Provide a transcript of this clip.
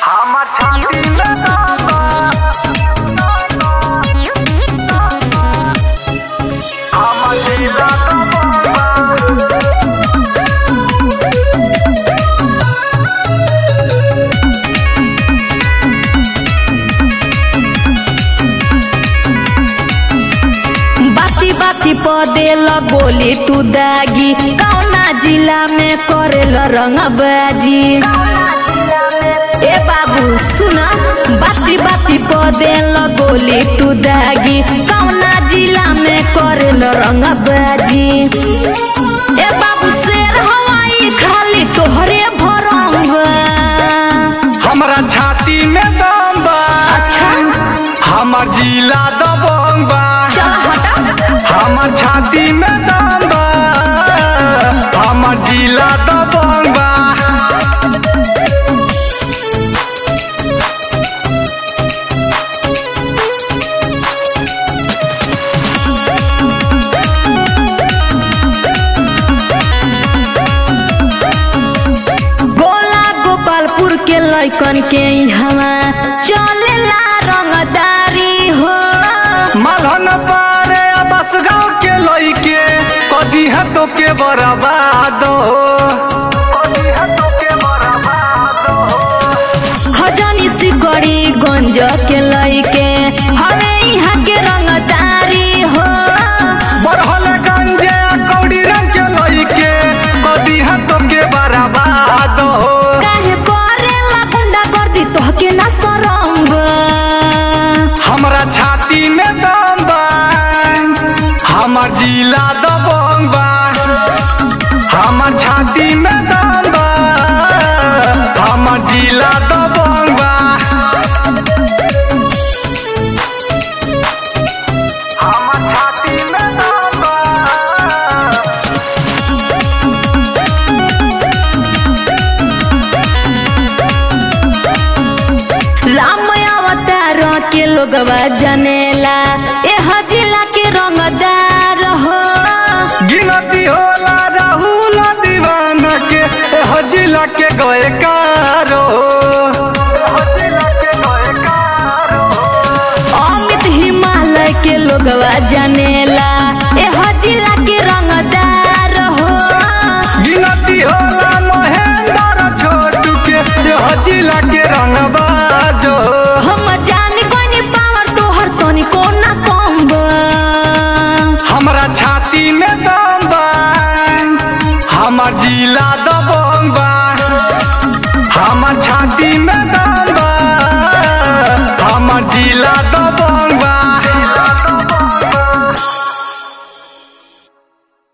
আমার ছাতি আমার লীলা बाती बाती पदेल बोली तू दागी कौना जिला में करेल रंगबाजी ए बाबू सुना बाती बाती पदेल बोली तू दागी कौना जिला में करेल रंगबाजी ए बाबू शेर हवाई खाली तोहरे भरंगा हमरा छाती में दम बा अच्छा हमर जिला दबंग बा चल हटा हमर छाती में दम बा हमर जिला दबंग बा गोला गोपालपुर के लैकन के हवा चलेला रंगदारी हो मलहन पारे बस गाँव के लइके कदी हतो के बर्बाद हो हजनी सिकड़ी गंज के लैके हवे यहाँ के रंगदारी हो बढ़ल गंजे कौड़ी रंग के लइके कदी हतो के बर्बाद हो काहे करेला गुंडा गर्दी तोहके ना सरंग हमरा छाती में दम बा हमर जिला दबंग बा हमर छाती में दम बा हमर जिला दबंग बा हमर छाती में दम बा राम अवतार के लोगवा जनेला एह जिला के रंगदार हो गिनती होला राहुल दीवाना के एह जिला के गए कारो अमित हिमालय के लोगवा जनेला एह जिला के रंगदार हो गिनती होला महेंद्र छोटू के एह जिला के रंगबाजो हम जान कोनी पावर तोहर तनी कोना कम बा। हमरा छाती में दम बा हमर जिला दबंग बा हमर छाती में दम बा हमर जिला दबंग